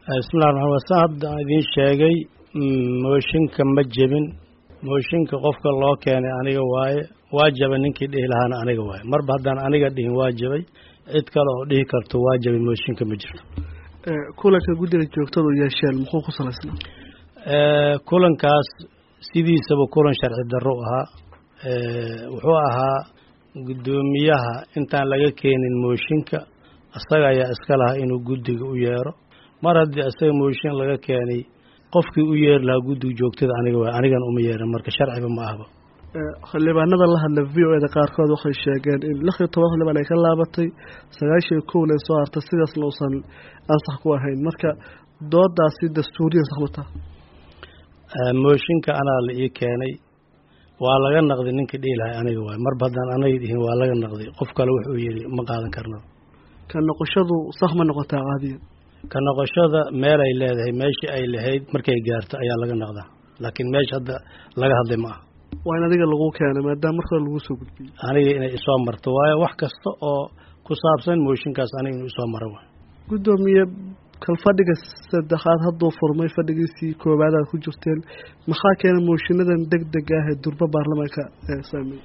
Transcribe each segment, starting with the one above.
bismillahi raxmaan wasan hadda aan idiin sheegay mooshinka ma jebin mooshinka qofka loo keenay aniga waaye waa jabay ninkii dhihi lahaana aniga waaye marba haddaan aniga dhihin waa jabay cid kale oo dhihi karto waa jabay mooshinka ma jirto kulanka guddiga joogtadu yeesheen muxuu ku salaysnaa kulankaas sidiisaba kulan sharci darro ahaa wuxuu ahaa guddoomiyaha intaan laga keenin mooshinka isaga ayaa iska lahaa inuu guddiga u yeero mar haddii isaga mooshin laga keenay qofkii u yeeri lahaa guddiga joogtada aniga waay anigan uma yeerin marka sharciba ma ahba xildhibaanada la hadla v o eda qaarkood waxay sheegeen in lix iyo toban xildhibaan ay ka laabatay sagaashan iyo kowna ay soo hartay sidaasna uusan ansax ku ahayn marka doodaasi dastuuriyan saxmataa mooshinka anaa la ii keenay waa laga naqday ninkii dhihi lahay aniga waay marba haddaan anaga dhihin waa laga naqday qof kale wuxuu yidhi ma qaadan karno ka noqoshadu sax ma noqotaa caadiyan ka noqoshada meel ay leedahay meeshii ay lahayd markay gaarto ayaa laga naqdaa laakiin meesha hadda laga hadlay ma aha waa in adiga lagu keenay maadaama marka hore lagu soo gudbiyey aniga inay isoo marto waayo wax kasta oo ku saabsan mooshinkaas aniga inuu isoo maro waay guddoomiye kal fadhiga saddexaad hadduu furmay fadhigiisii koowaad aad ku jirteen maxaa keena mooshiinadan deg deg ah ee durba baarlamaanka saameeyey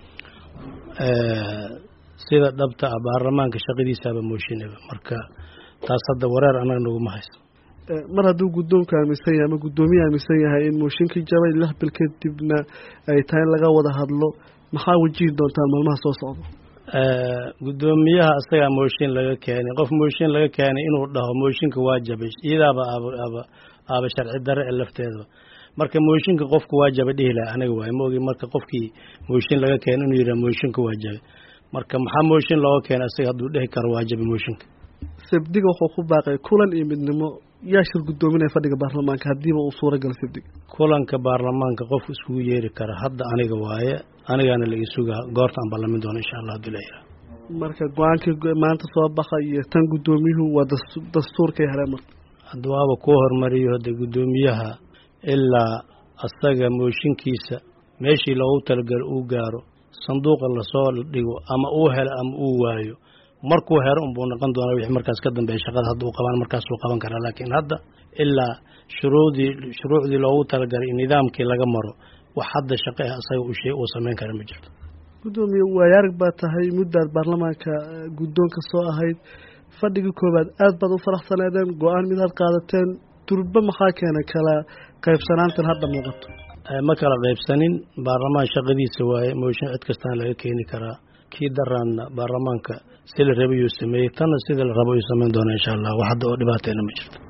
sida dhabta ah baarlamaanka shaqadiisaaba mooshinaba marka taas hadda wareer annaga naguma hayso mar hadduu guddoonku aaminsan yahay ama guddoomiye aaminsan yahay in mooshinkii jabay lix bil kadibna ay tahay in laga wada hadlo maxaa wajihi doontaan maalmaha soo socda guddoomiyaha isagaa mooshin laga keenay qof mooshin laga keenay inuu dhaho mooshinka waa jabay iyadaaba aaba aaba aaba sharci darre ee lafteedaba marka mooshinka qofku waa jabay dhihi laha aniga waay ma ogi marka qofkii mooshin laga keenay inuu yidhaha mooshinka waa jabay marka maxaa mooshin looga keenay isaga hadduu dhehi karo waa jabay mooshinka sabdiga wuxuu ku baaqay kulan iyo midnimo yaa shir guddoominaya fadhiga baarlamaanka haddiiba uu suura gala sabdiga kulanka baarlamaanka qof iskugu yeeri kara hadda aniga waaye anigaana la isugaa goorta aan ballamin doono insha allah hadii la yihah marka go-aankii maanta soo baxa iyo tan guddoomiyuhu waa dastuurkay heleen marka hadda waaba kuu hormariyo hadda guddoomiyaha ilaa asaga mooshinkiisa meeshii loogu talagalo uu gaaro sanduuqa lasoo dhigo ama uu helo ama uu waayo markuu hero unbuu noqon doonaa wixii markaas ka dambeeya shaqada hadduu qabaan markaasuu qaban karaa laakiin hadda ilaa shuruudii shuruucdii loogu talagalay nidaamkii laga maro wax hadda shaqo ah asaga uu shay uu samayn kara ma jirto guddoomiye waayaarag baa tahay muddaad baarlamaanka guddoonka soo ahayd fadhigii koowaad aad baad u faraxsaneedeen go-aan midaad qaadateen durba maxaa keenay kala qaybsanaantan hadda muuqato ma kala qaybsanin baarlamaan shaqadiisa waaye mooshin cid kastaan laga keeni karaa kii daraanna baarlamaanka si la rabayuu sameeyey tanna sida la rabo uu samayn doona insha allah wax hadda oo dhibaateena ma jirto